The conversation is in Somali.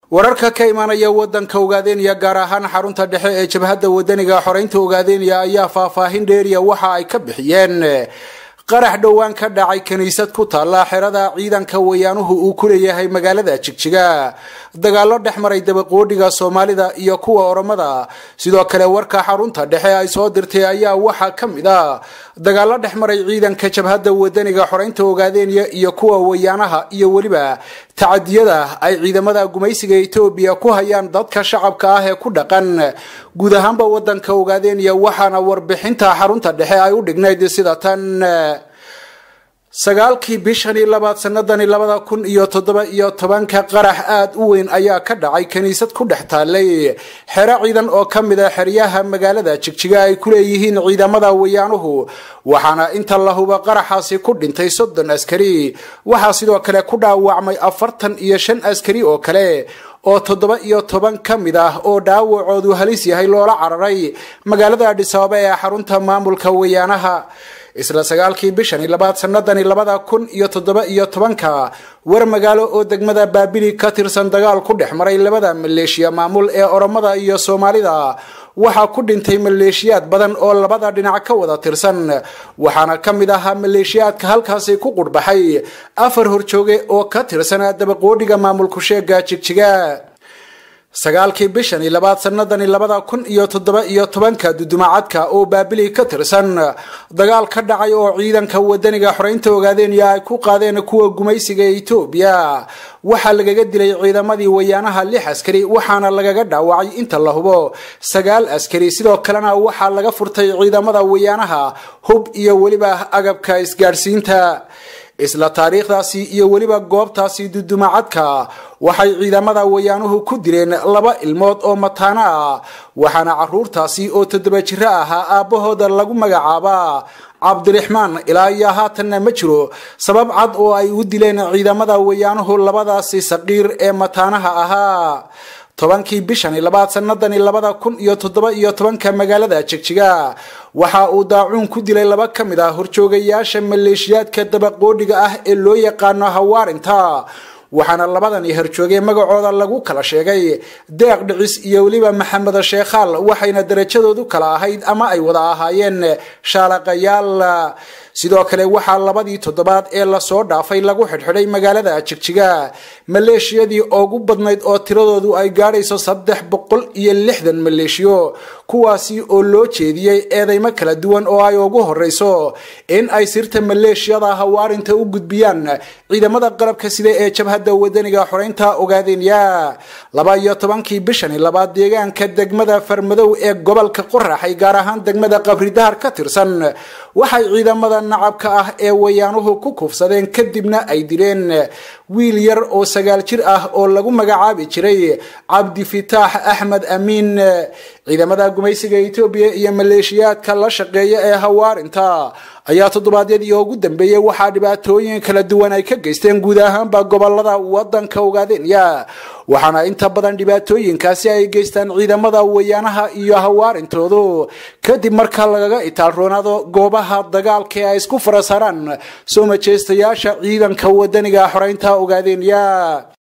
wararka ka imaanaya wadanka ogaadeniya gaar ahaan xarunta dhexe ee jabhadda wadaniga xoreynta ogaadeniya ayaa faahfaahin dheeriya waxa ay ka bixiyeen qarax dhowaan ka dhacay kiniisad ku taalla xerada ciidanka wayaanuhu uu ku leeyahay magaalada jigjiga dagaalo dhex maray dabaqoodhiga soomaalida iyo kuwa oromada sidoo kale warka xarunta dhexe ay soo dirtay ayaa waxaa ka mid a dagaalo dhex maray ciidanka jabhadda wadaniga xoreynta ogaadeniya iyo kuwa wayaanaha iyo weliba tacadiyada ay ciidamada gumaysiga etoobiya ku hayaan dadka shacabka ah ee ku dhaqan guud ahaanba wadanka ogaadeniya waxaana warbixinta xarunta dhexe ay u dhignayd sida tan sagaalkii bishani labaad sanadani labada kun iyo toddoba iyo tobanka qarax aada u weyn ayaa ka dhacay kiniisad ku dhex taallay xero ciidan oo ka mid a xeryaha magaalada jigjiga ay ku leeyihiin ciidamada wayaanuhu waxaana inta la huba qaraxaasi ku dhintay soddon askari waxaa sidoo kale ku dhaawacmay afartan iyo shan askari oo kale oo toddoba iyo toban ka mid ah oo dhaawacoodu halis yahay loola cararay magaalada adhisabaaba ee xarunta maamulka wayaanaha isla sagaalkii bishani labaad sanadani labada kun iyo toddoba iyo tobanka war magaalo oo degmada baabili ka tirsan dagaal ku dhex maray labada maleeshiya maamul ee oromada iyo soomaalida waxaa ku dhintay maleeshiyaad badan oo labada dhinac ka wada tirsan waxaana ka mid ahaa maleeshiyaadka halkaasi ku qurhbaxay afar horjooge oo ka tirsanaa dabaqoodhiga maamulku sheega jigjiga sagaalkii bishani labaad sanadani labada kun iyo toddoba iyo tobanka dudumacadka oo baabili ka tirsan dagaal ka dhacay oo ciidanka wadaniga xoreynta ogaadeniya ay ku qaadeen kuwa gumaysiga ee etoobiya waxaa lagaga dilay ciidamadii wayaanaha lix askari waxaana lagaga dhaawacay inta la hubo sagaal askari sidoo kalena waxaa laga furtay ciidamada wayaanaha hub iyo weliba agabka isgaadhsiinta isla taariikhdaasi iyo weliba goobtaasi dudumacadka waxay ciidamada wayaanuhu ku dileen laba ilmood oo mataano ah waxaana caruurtaasi oo toddoba jiro ahaa aabbahooda lagu magacaabaa cabdiraxmaan ilaa iyo haatanna ma jiro sabab cad oo ay u dileen ciidamada wayaanuhu labadaasi saqiir ee mataanaha ahaa tobankii bishani labaad sanadani labada kun iyo toddoba iyo tobanka magaalada jigjiga waxa uu daacuun ku dilay laba ka mid ah horjoogayaasha maleeshiyaadka dabaqoodhiga ah ee loo yaqaano hawaarinta waxaana labadani horjoogay magacooda lagu kala sheegay deeq dhicis iyo weliba maxamed sheekhaal waxayna darajadoodu kala ahayd ama ay wada ahaayeen shaalaqayaal sidoo kale waxaa labadii toddobaad ee lasoo dhaafay lagu xidhxidhay magaalada jigjiga maleeshiyadii ugu badnayd oo tiradoodu ay gaadhayso saddex boqol iyo lixdan maleeshiyo kuwaasi oo loo jeediyey eedeymo kala duwan oo ay ugu horeyso in ay sirta maleeshiyada hawaarinta u gudbiyaan ciidamada qalabka sida ee jabhadda wadaniga xoreynta ogaadenya laba iyo tobankii bishani labaad deegaanka degmada farmadow ee gobolka qoraxay gaar ahaan degmada qabridahar ka tirsan waxay ciidamada nacabka ah ee wayaanuhu ku kufsadeen kadibna ay dileen wiil yar oo sagaal jir ah oo lagu magacaabi jiray cabdifitaax axmed amiin ciidamada gumaysiga etoobiya iyo maleeshiyaadka la shaqeeya ee hawaarinta ayaa toddobaadyadii ugu dambeeyey waxaa dhibaatooyin kala duwan ay ka geysteen guud ahaanba gobolada wadanka ogaadenya waxaana inta badan dhibaatooyinkaasi ay geystaan ciidamada wayaanaha iyo hawaarintoodu kadib marka lagaga itaalroonaado goobaha dagaalka ee ay isku fara saaraan soo majeystayaasha ciidanka wadaniga xoreynta ogaadenya